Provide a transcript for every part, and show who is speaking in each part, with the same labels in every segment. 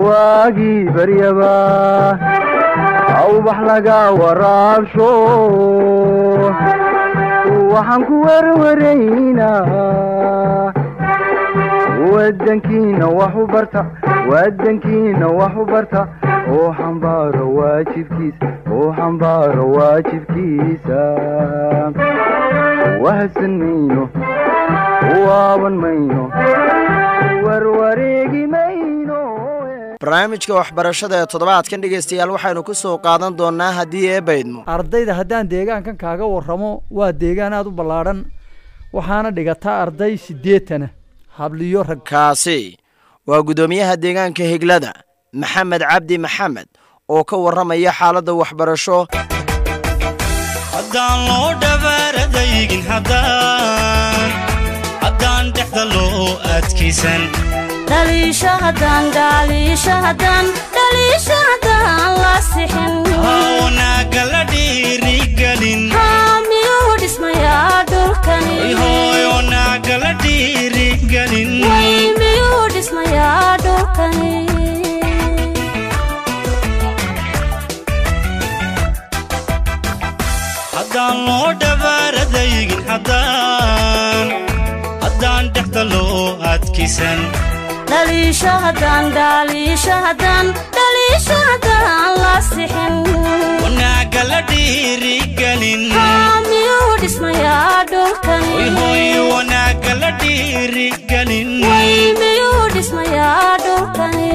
Speaker 1: waagii baryaba awbax laga waraabsho waxaan ku werwaraynaa wadankiina wax u barta wadankiina wax u barta oo xambaaro waajibkiisa oo xambaaro waajibkiisa wahsan mayno waaban mayno warwareegi mayno
Speaker 2: barnaamijka waxbarashada ee toddobaadkan dhegaystayaal waxaynu ku soo qaadan doonnaa haddii ee baydmo
Speaker 3: ardayda haddaan deegaankan kaaga warramo waa deegaan aad u ballaadhan waxaana dhigataa arday siddeetana habliyo rag
Speaker 2: kaasi waa guddoomiyaha deegaanka higlada maxamed cabdi maxamed oo ka warramaya xaaladda waxbarasho
Speaker 4: haddaan loo dhabaaradaygin haddaan haddaan dhexda loo adkaysan
Speaker 5: dhaliisho haddaan dhaliisho haddaan dhaliisho haddaan la sixin
Speaker 4: wanaaga la dhiirigelin
Speaker 5: haa miyuu dhismayaa dhulkani
Speaker 4: hooy wanaaga la dhiirigelin
Speaker 5: way miyuu dhismayaa dhulkani
Speaker 4: haddaan loo dhabaaradaygin haddaan haddaan dhexda loo adkaysan
Speaker 5: dhaliisho haddaan dhaliisho haddaan dhaliisho haddaan la sixin
Speaker 4: wanaaga la dhiirigelin
Speaker 5: haa miyuu dhismayaa dhulkani
Speaker 4: hooy wanaaga la dhiirigelin
Speaker 5: way miyuu dhismayaa dhulkani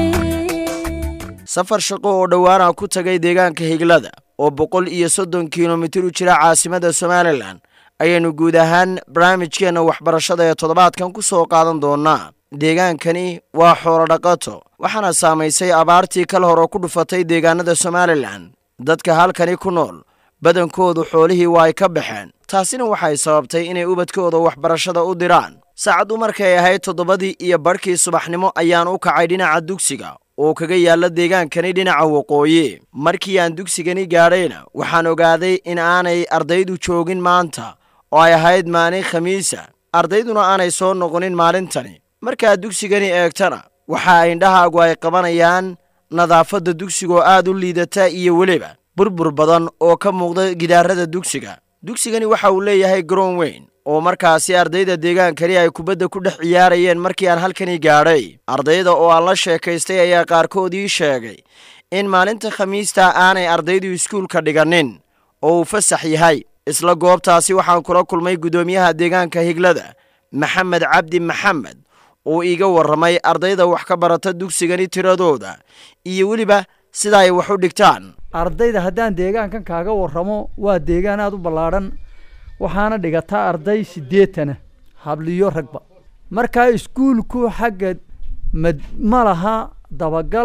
Speaker 2: safar shaqo oo dhowaana ku tagay deegaanka higlada oo boqol iyo soddon kilomitir u jira caasimada somalilan ayaynu guud ahaan barnaamijkeenna waxbarashada ee toddobaadkan ku soo qaadan doonnaa deegaankani waa xoolo dhaqato waxaana saamaysay abaartii kal hore ku dhufatay deegaanada somalilan dadka halkani ku nool badankoodu xoolihii waa ay ka baxeen taasina waxay sababtay inay ubadkooda waxbarashada u diraan saacaddu markay ahayd toddobadii iyo badhkii subaxnimo ayaan u kacay dhinaca dugsiga oo kaga yaalla deegaankani dhinaca waqooyi markii aan dugsigani gaadhayna waxaan ogaaday in aanay ardaydu joogin maanta oo ay ahayd maalin khamiisa ardayduna aanay soo noqonin maalintani markaad dugsigani eegtana waxa indhahaagu ay qabanayaan nadaafadda dugsigoo aad u liidata iyo weliba burbur badan oo ka muuqda gidaarada dugsiga dugsigani waxa uu leeyahay garoon weyn oo markaasi ardayda deegaankani ay kubadda ku dhex ciyaarayeen markii aan halkani gaadhay ardayda oo aan la sheekaystay ayaa qaarkood ii sheegay in maalinta khamiista aanay ardaydu iskuulka dhiganin oo uu fasax yahay isla goobtaasi waxaan kula kulmay guddoomiyaha deegaanka higlada maxamed cabdi maxamed oo iiga warramay ardayda wax ka barata dugsigani tiradooda iyo weliba sida ay wax u dhigtaan
Speaker 3: ardayda haddaan deegaankan kaaga warramo waa deegaan aad u ballaadhan waxaana dhigataa arday siddeetana habliyo ragba markaa iskuulku xagga mad ma laha dabagal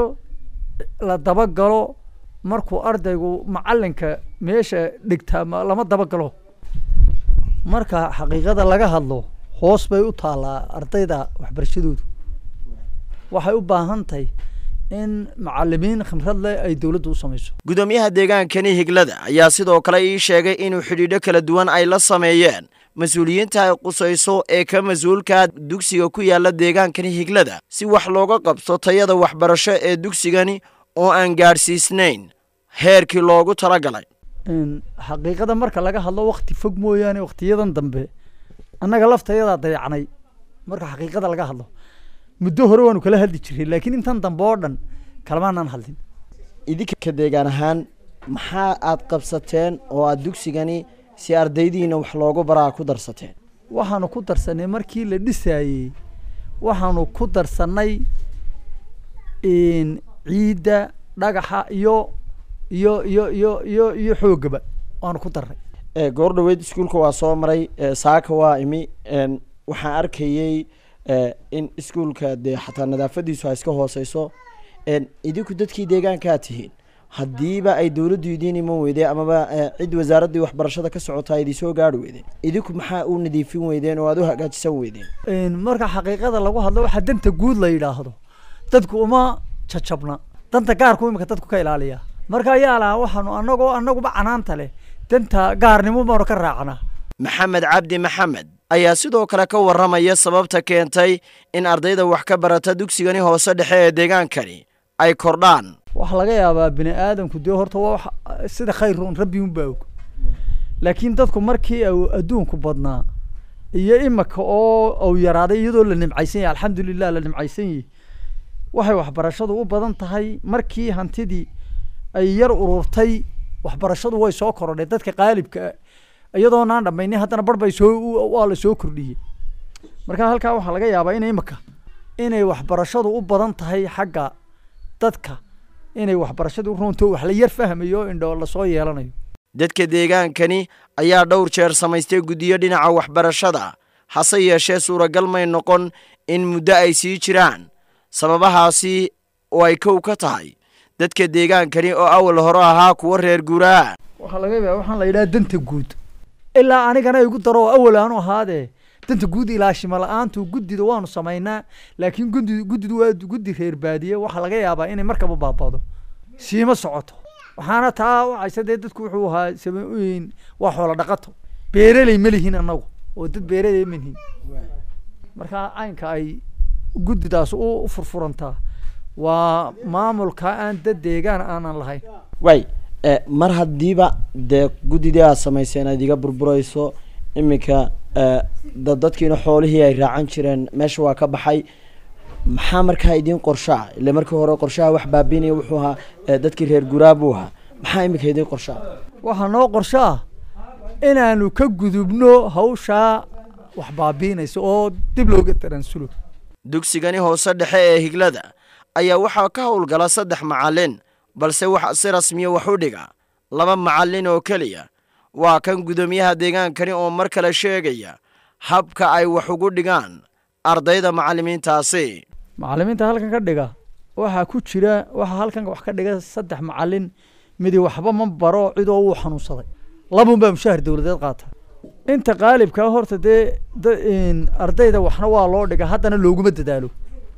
Speaker 3: la dabagalo markuu ardaygu macallinka meesha dhigtaa ma- lama dabagalo marka xaqiiqada laga hadlo hoos bay u taallaa ardayda waxbarashadoodu waxay u baahan tahay in macalimiin khibrad leh ay dowladdu u samayso
Speaker 2: guddoomiyaha deegaankani higlada ayaa sidoo kale ii sheegay inuu xidhiidho kala duwan ay la sameeyeen mas-uuliyiinta ay qusayso ee ka mas-uulka dugsiga ku yaalla deegaankani higlada si wax looga qabto tayada waxbarasho ee dugsigani oo aan gaadhsiisnayn heerkii loogu talagalay
Speaker 3: In xaqiiqada marka laga hadlo wakti fog mooyaane waktiyadan dambe annaga laftayadaa dayacnay marka xaqiiqada laga hadlo muddo hore waanu kala hadli jiray laakiin intan dambe oo dhan kalamaanaan hadlin
Speaker 2: idinka deegaan ahaan maxaa aad qabsateen oo aad dugsigani si ardaydiina wax loogu baraa ku darsateen
Speaker 3: waxaanu ku darsanay markii la dhisaayey waxaanu ku darsanay in ciidda dhagaxa iyo iyo iyo iyo iyo iyo xoogaba waanu ku darnay
Speaker 2: ee goor dhoweyd iskuulka waa soo maray ee saaka waa imi een waxaan arkayey ee in iskuulka dee xataa nadaafadiisu ay iska hooseyso een idinku dadkii deegaankaa tihiin haddiiba ay dowladdu idiin iman weydeen amaba ee, cid wasaaraddii waxbarashada ka socotaa idin soo gaari weydeen idinku maxaa u nadiifin weydeen oo aad u hagaajisan weydeen
Speaker 3: In marka xaqiiqada lagu hadlo waxaa danta guud la yidhaahdo dadku uma jajabna danta gaarku imika dadku ka ilaaliya marka ayaa lahaa waxaanu anagoo anaguba canaanta leh danta gaarnimo baanu ka raacnaa
Speaker 2: maxamed cabdi maxamed ayaa sidoo kale ka warramaya sababta keentay in ardayda wax ka barata dugsigani hoose dhexe ee deegaankani ay kordhaan
Speaker 3: waxaa laga yaabaa bini aadamku dee horta waa wax sida khayr un rabbi unbaa og laakiin dadku markii uu adduunku badnaa iyo imaka oo uu yaraaday iyadoo la nimcaysan yahay alxamdulilah la nimcaysan yahay waxay waxbarashadu u badan tahay markii hantidii ay yar ururtay waxbarashadu way soo korodhay dadka qaalibka ah iyadoonaan dhammaynin haddana bar bay soo u- waa la soo kordhiyey marka halkaa waxaa laga yaabaa in imaka inay waxbarashadu u badan tahay xagga dadka inay waxbarashadu u runto wax la yar fahmayo oo indho lasoo yeelanayo
Speaker 2: dadka deegaankani ayaa dhowr jeer samaystay guddiyo dhinaca waxbarashada hase yeeshee suuragal may noqon in muddo ay sii jiraan sababahaasi oo ay kow ka tahay dadka deegaankani oo awal hore ahaa kuwa reer guuraa
Speaker 3: waxaa laga yaabaa waxaan la yidhaha danta guud ilaa anigana igu daro oo awal aanu ahaadee danta guud ilaashima la-aantu guddida waanu samaynaa laakiin guddi guddidu waa guddi reer baadiye waxaa laga yaabaa inay markaba baabado siima socoto waxaana taa wacaysa dee dadku wuxuu ahaa samayn waa xoolo dhaqato beereley ma lihin annagu oo dad beereley ma lihin marka caynka ay guddidaas u u furfurantaa waa maamulka aan dad deegaan aanan lahayn
Speaker 2: way mar haddiiba dee guddidii aad samayseen aad iga burburayso iminka dad dadkiina xoolihii ay raacan jireen meesha waa ka baxay maxaa markaa idiin qorshaa ile markii hore qorshaha wax baabiinaya wuxuu ahaa eh, dadkii reer guraa buu ahaa maxaa iminka idiin qorshaa
Speaker 3: waxaa noo qorsho ah inaanu ka gudubno hawshaa wax baabiinaysa oo dib looga taransulo
Speaker 2: dugsigani hoose dhexe ee higlada ayaa waxaa ka howlgala saddex macallin balse waxa si rasmiya wax u dhiga laba macallin oo keliya waa kan guddoomiyaha deegaankani oo mar kale sheegaya habka ay wax ugu dhigaan ardayda macallimiintaasi
Speaker 3: macallimiinta halkan ka dhiga waxaa ku jira waxaa halkan wax ka dhiga saddex macallin midi waxba ma baro cidoo wuu xanuunsaday labun baa mushahar dowladeed qaata inta qaalibkaa horta dee da- in ardayda waxna waa loo dhiga haddana looguma dadaalo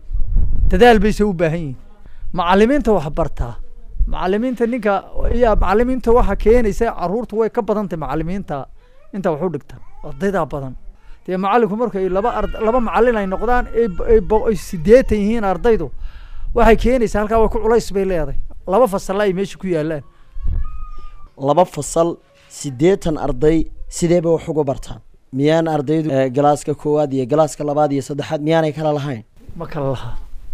Speaker 3: dadaal bayse u baahan yihiin macallimiinta wax bartaa macallimiinta ninka iya macallimiinta waxa keenaysa caruurtu way ka badan tahay macallimiinta inta wax u dhigta ardaydaa badan dee macallinku markay laba ard laba macallin ay noqdaan ay b- ay bo- ay sideetan yihiin ardaydu waxay keenaysaa halkaa way ku culays bay leedahay laba fasalla ay meesha ku yaalaan
Speaker 2: laba fasal siddeetan arday sideeba wax uga bartaan miyaan ardaydu eh, galaaska koowaad iyo galaaska labaad iyo saddexaad miyaanay kala lahayn
Speaker 3: ma kala lahaa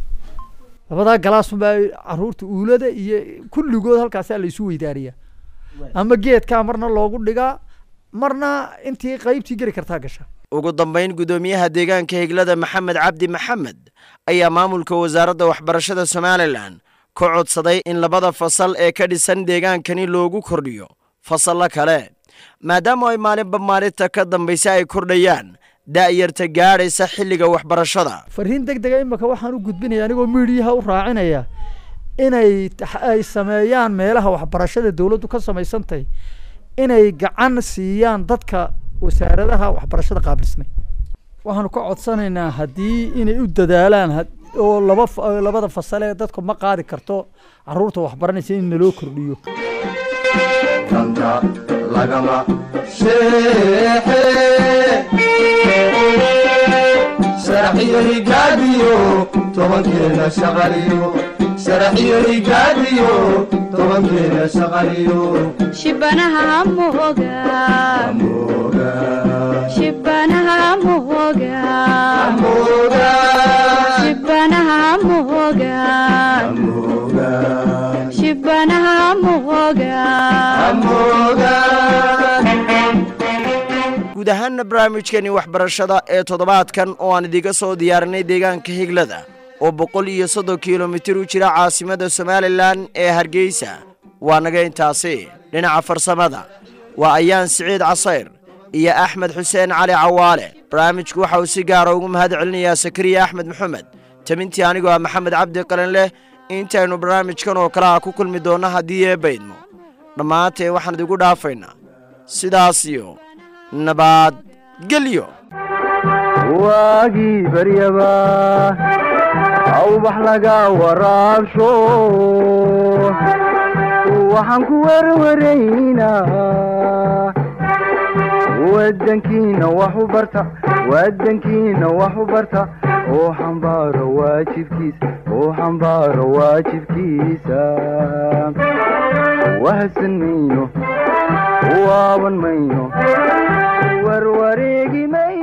Speaker 3: labadaa galaasunbaa caruurta uulada iyo kulligood halkaasaa la isu weydaariyaa ama geedkaa marna loogu dhigaa marna intii qaybtii geli kartaa gasha
Speaker 2: ugu dambayn guddoomiyaha deegaanka higlada maxamed cabdi maxamed ayaa maamulka wasaaradda waxbarashada somalilan ka codsaday in labada fasal ee ka dhisan deegaankani loogu kordhiyo fasallo kale maadaama ay maalinba maalinta ka dambaysa ay kordhayaan da'yarta gaadhaysa xilliga waxbarashada
Speaker 3: fariin deg dega imika waxaan u gudbinaya anigoo miidiyaha u raacinaya inay tax- ay sameeyaan meelaha waxbarashada dowladdu ka samaysantahay inay gacan siiyaan dadka wasaaradaha waxbarashada qaabilsnay waxaanu ka codsanaynaa haddii inay u dadaalaan had- oo laba fa- labada fasale dadku ma qaadi karto caruurta waxbaranaysa in naloo kordhiyo
Speaker 1: danta lagama sheexe sharaxiyo higaadiyo tobankeena shaqaliyo sharaxiyo higaadiyo tobankeena shaqaliyo
Speaker 5: shibanaha moga
Speaker 1: mooga
Speaker 5: shibanaha moga
Speaker 1: mooga
Speaker 5: shibanaha moga
Speaker 1: mooga
Speaker 5: shibanaha moga
Speaker 1: mooga
Speaker 2: guud ahaanna barnaamijkani waxbarashada ee toddobaadkan oo aan idiga soo diyaarinay deegaanka higlada oo boqol iyo soddon kilomitir u jira caasimadda somalilan ee hargeysa waa naga intaasi dhinaca farsamada waa ayaan siciid casayr iyo axmed xuseen cali cawaale barnaamijku waxa uu si gaara ugu mahad celinayaa sakariya axmed maxamed tabintii anigoo ah maxamed cabdi qalin leh intaynu barnaamijkan oo kale ah ku kulmi doonno haddii ee baydmo dhammaanteen waxaan idigu dhaafaynaa sidaas iyo nabadgelyo
Speaker 1: waagii baryaba awbax laga waraabsho waxaan ku werwaraynaa wadankiina wax u barta wadankiina wax u barta oo xambaaro waajibkiisa oo xambaaro waajibkiisa wahadsan mayno waaban mayno warwareegi mayno